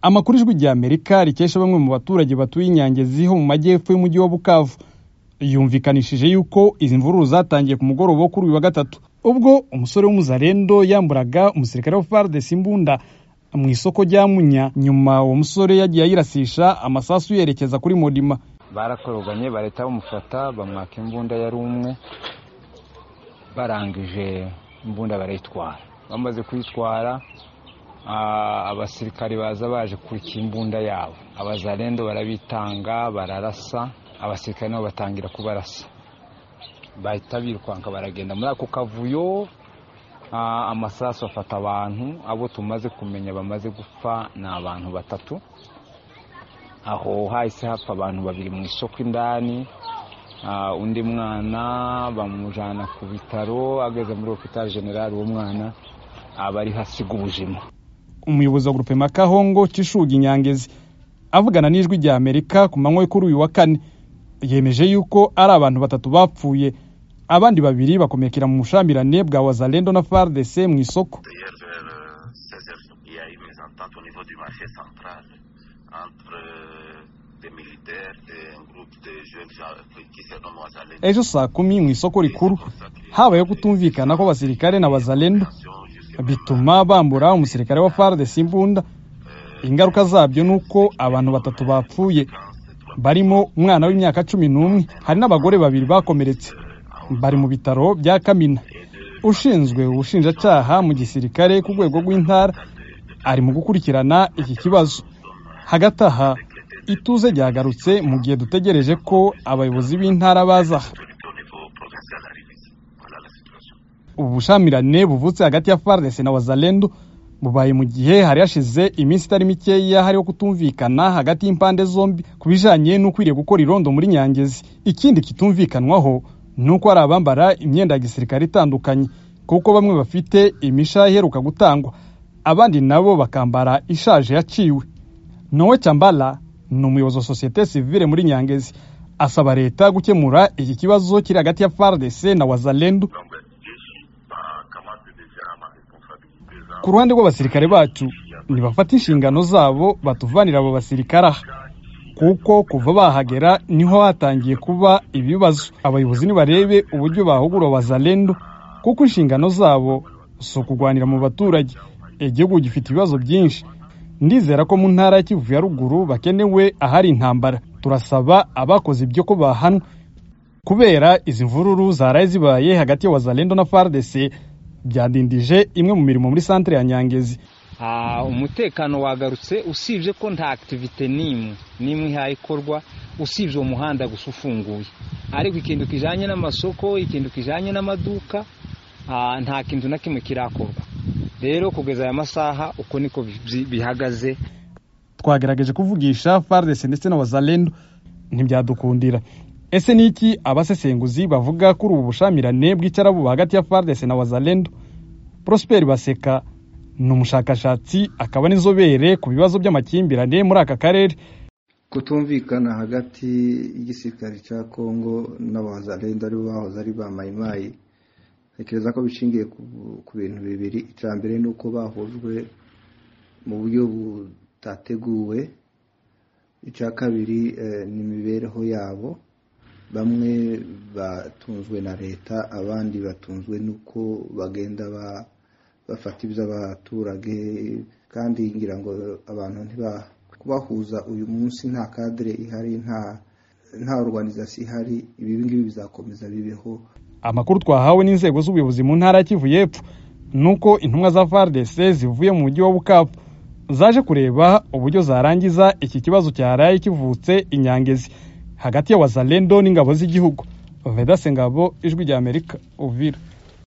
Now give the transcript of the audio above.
amakuru ijwi rya amerika rikesha bamwe mu baturage batuye inyangezi ho mu majyepfo y'umujyi wa bukavu yumvikanishije yuko izi mvururu zatangiye ku mugoroba wo kuri uyu wa gatatu ubwo umusore w'umuzarendo yamburaga umusirikare wa fardesi imbunda mu isoko rya munya nyuma uwo musore yagiye ayirasisha amasasu yerekeza kuri modima barakoroganye barahita bamufata bamwaka imbunda yari umwe barangije imbunda barayitwara bamaze kuyitwara abasirikari baza baje kurika imbunda yabo abazarendo barabitanga bararasa abasirikare nabo batangira kubarasa bahita birukanka baragenda muri ako kavuyo amasasu afata abantu abo tumaze kumenya bamaze gupfa ni abantu batatu aho hahise hapfa abantu babiri mu isoko indani undi mwana bamujyana ku bitaro ageze muri opitari generali uwo mwana aba ari hasiga ubuzima umuyobozi wa gurupe makahongo cishuga inyangezi avugana n'ijwi rya amerika ku manywa kuri uyu wa kane yemeje yuko ari abantu batatu bapfuye abandi babiri bakomekera mu bushambirane bwa wazalendo na fardc mu isoko ejo saa kumi mu isoko rikuru habayeho kutumvikana kw'abasirikare na bazalendo bituma bambura umusirikare wa fardc imbunda ingaruka zabyo ni uko abantu batatu bapfuye barimo umwana w'imyaka cumi n'umwe hari n'abagore babiri bakomeretse bari mu bitaro bya kamina ushinzwe ubushinjacyaha mu gisirikare ku rwego rw'intara ari mu gukurikirana iki kibazo hagati aha ituze ryagarutse mu gihe dutegereje ko abayobozi b'intara baza ubu bushamirane buvutse hagati ya fardc na wazalendo bubaye mu gihe hari hashize iminsi itari mikeya hariho kutumvikana hagati y'impande zombi ku bijyanye n'ukwiriye gukora irondo muri nyangezi ikindi kitumvikanwaho ni uko hari abambara imyenda ya gisirikare itandukanye kuko bamwe bafite imishaha iheruka gutangwa abandi nabo bakambara ishaje yaciwe nowe cyambara ni umuyobozi wa sosiyete sivile muri nyangezi asaba leta gukemura iki kibazo kiri hagati ya fardc na wazalendo ku ruhande rw'abasirikare bacu ntibafata inshingano zabo batuvanira abo basirikare aha kuko kuva bahagera niho hatangiye kuba ibibazo abayobozi nibarebe uburyo bahugura wazalendo kuko inshingano zabo si ukugwanira mu baturage igihugu gifite ibibazo byinshi ndizera ko mu ntara ya kivu ya ruguru bakenewe ahari intambara turasaba abakoze ibyo ko bahanwa kubera izi mvururu zaraye zibaye hagati ya wazalendo na fardc byadindije imwe mu mirimo muri santire ya nyangezi umutekano wagarutse usibye ko nta akitivite n'imwe n'imwe ihayikorwa usibye uwo muhanda gusa ufunguye ariko ikintu kijyanye n'amasoko ikintu kijyanye n'amaduka nta kintu na kimwe kirakorwa rero kugeza aya masaha uko niko bihagaze twagerageje kuvugisha fardesi ndetse na wazalendo ntibyadukundira ese ni iki abasesenguzi bavuga kuri ubu bushamirane bw'icyarabu hagati ya fardesi na wazalendo prosperi baseka ni umushakashatsi akaba n'inzobere ku bibazo by'amakimbirane muri aka karere kutumvikana hagati y'igisirikare cya kongo n'abazalendo aribo bahoze ari ba mayimayi tekereza ko bishingiye ku bintu bibiri icya mbere ni uko bahujwe mu buryo butateguwe icya kabiri ni imibereho yabo bamwe batunzwe na leta abandi batunzwe n'uko bagenda bafata iby'abaturage kandi ngira ngo abantu kubahuza uyu munsi nta kadire ihari nta organizasiyo ihari ibi ngibi bizakomeza bibeho amakuru twahawe n'inzego z'ubuyobozi mu ntara ya kivu y'epfo ni uko intumwa za fardc zivuye mu mujyi wa bukavu zaje kureba uburyo zarangiza iki kibazo cyaraye kivutse inyangezi hagati ya wazalendo n'ingabo z'igihugu vedase ngabo ijwi rya amerika uvira